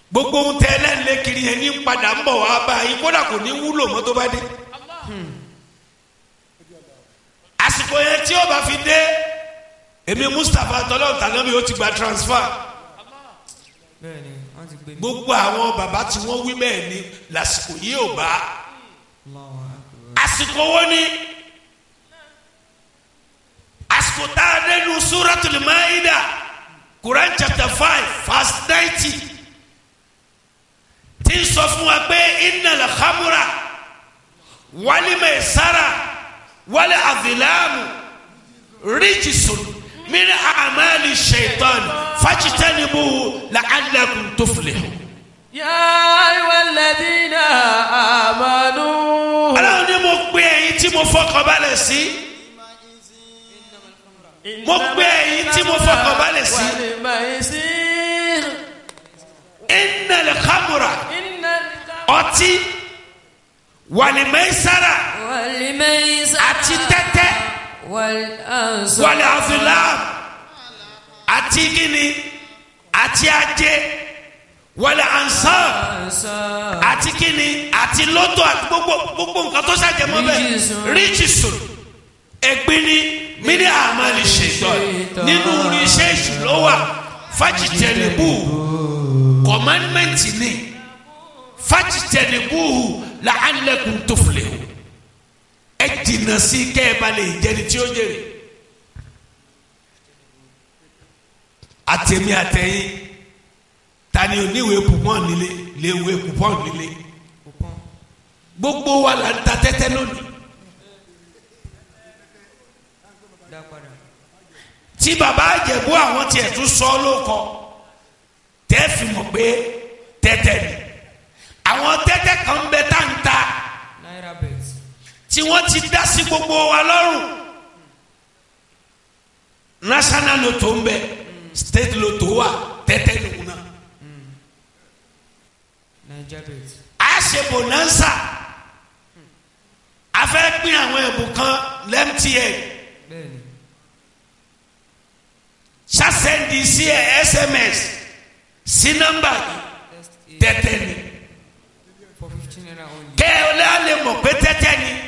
gbogbo ohun tẹ ẹlẹ́nlẹ́ kiri yẹn ní padà ń bọ̀ wá báyìí kódà kò ní wúlò mọ́ tó bá dé. àsìkò yẹn tí ó bá fi dé èmi Mustapha tọ́lọ́ tànábì ó ti gba transfer bẹ́ẹ̀ni wọ́n ti gbé mi. gbogbo àwọn bàbá tí wọ́n wí bẹ́ẹ̀ ni lásìkò yìí ò bá Allahu akbar. àsìkò wo ni àsìkò tá a dé nu Suratul Maida Quran chapter five verse ninety tí ń sọ fún wa pé innal khamra wal maisara wal azlamu rijsun min a'mali shaitan fajtanibuhu la'allakum tuflihun. Ya ayyuhal ladina amanu. Ọlọ́run ní mo pe ẹ̀yin tí mo fọkàn balẹ̀ sí. Mo pe ẹ̀yin tí mo fọkàn balẹ̀ sí. Wal maisir. Innal khamra Innal ọtí wàlìmẹ́sára wal maisara àti tẹ́tẹ́ wal ansab wàlì àfìlám àti gíní àti ajé wàlì ansab ansab àti gíní àti lọ́tọ̀ àti gbogbo gbogbo nǹkan tó ṣàjẹmọ́ bẹ́ẹ̀ Ríjìsùn. ríjìsùn ẹ̀gbin ni mini àmàlì ṣètò nínú iṣẹ́ ìṣúná wà fájìtẹ̀lẹ́bù kọ̀mánmẹ́ǹtì ni fájìtẹ̀lẹ́bù làálẹ̀kùn tó filẹ̀ o ẹ jìnnà sí kẹ́ ẹ bá lè jẹni tí ó jèrè àtẹ̀mí àtẹ̀yìn tani oníwèé pupọ́n nílé léwèé pupọ́n nílé gbogbo wa là ń ta tẹ́tẹ́ lónìí. dá padà. tí baba àjẹ̀bú àwọn tiẹ̀ tún sọ ló kọ tẹ́ fi mọ̀ pé tẹ́tẹ́ ni àwọn tẹ́tẹ́ kan bẹ tá n ta Naira bet. tí wọ́n ti dá sí gbogbo wa lọ́rùn national lotto ń bẹ state lotto wà tẹ́tẹ́ nìkú náà Naija bet. a ṣe bonanza a fẹ́ pín àwọn ẹ̀bùn kan lẹ́mtn Bẹ́ẹ̀ni. ṣàṣẹ́ndì sí ẹ̀ sms sí nọ́mbà yìí Test A tẹ́tẹ́ ni. for fifteen naira only. kẹ́ ẹ lé alẹ́ mọ̀ pé tẹ́tẹ́ ni